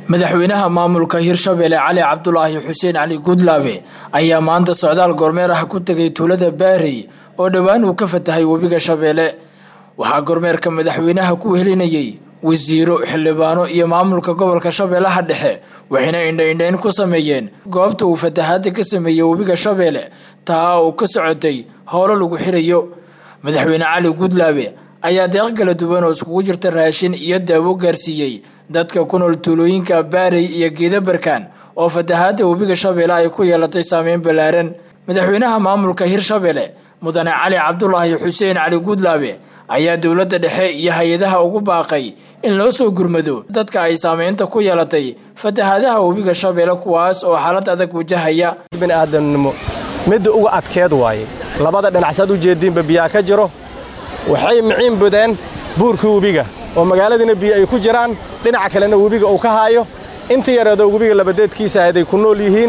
madaxweynaha maamulka hirshabelle cali cabdulaahi xuseen cali gudlaabe ayaa maanta socdaal goormeer ah ku tegay tuulada baarey oo dhowaan uu ka fatahay webiga shabeelle waxaa gormeerka madaxweynaha ku helinayay wasiiro xildhibaano iyo maamulka gobolka shabeellaha dhexe waxayna indha-indhayn ku sameeyeen goobta uu fatahaada ka sameeyey webiga shabeelle taa uu ka socotay howlo lagu xirayo madaxweyne cali gudlaabe ayaa deeq kala duwan oo iskugu jirta raashin iyo daawo gaarsiiyey dadka ku nool tuulooyinka baarey iyo geedabarkaan oo fatahaada webiga shabeelle ay ku yeelatay saameyn ballaaran madaxweynaha maamulka hirshabelle mudane cali cabdulaahi xuseen cali gudlaabe ayaa dowladda dhexe iyo hay-adaha ugu baaqay in loo soo gurmado dadka ay saameynta ku yeelatay fatahaadaha webiga shabeelle kuwaas oo xaalad adag wajahaya bini'aadamnimo midda uga adkeed waaye labada dhinacsaad u jeediinba biyaa ka jiro waxay miciin budeen buurkii webiga oo magaaladiina biyo ay ku jiraan dhinaca kalena webiga uu ka haayo inta yareedoo webiga labadeedkiisa ahayd ay ku nool yihiin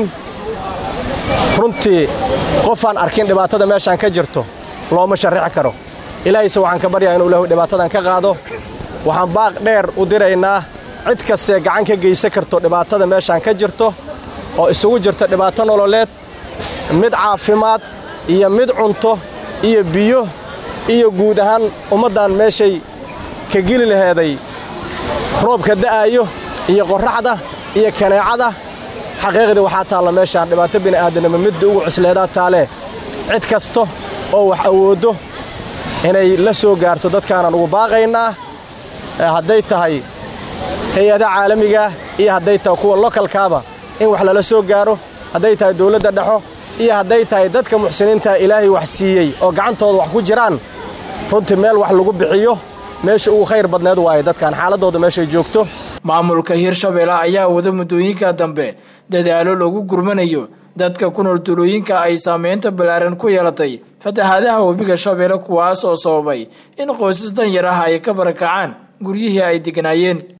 runtii qofaan arkin dhibaatada meeshaan ka jirto looma sharrixi karo ilaahayse waxaan ka baryaa inuu ilaahu dhibaatadan ka qaado waxaan baaq dheer u diraynaa cid kastee gacan ka geysan karto dhibaatada meeshaan ka jirto oo isugu jirta dhibaato nololeed mid caafimaad iyo mid cunto iyo biyo iyo guud ahaan ummaddan meeshay ka geli laheeday roobka da'aayo iyo qorraxda iyo kaneecada xaqiiqdii waxaa taalla meeshaan dhibaato bini'aadanimo midda ugu cusleedaa taalee cid kasta oo wax awooddo inay la soo gaarto dadkaanaan ugu baaqaynaa hadday tahay hay-adaha caalamigaah iyo hadday tahay kuwa lokalkaaba in wax lala soo gaaro hadday tahay dawladda dhexo iyo hadday tahay dadka muxsiniintaa ilaahay wax siiyey oo gacantooda wax ku jiraan runtii meel wax lagu bixiyo meesha ugu khayr badneed waaye dadkan xaaladdooda meeshay joogto maamulka hirshabelle ayaa wada muddooyinka dambe dadaalo lagu gurmanayo dadka ku nool tuulooyinka ay saameynta ballaaran ku yeelatay fatahaadaha webiga shabeelle kuwaas oo sababay in qoysas danyar ah ay ka barakacaan guryihii ay degnaayeen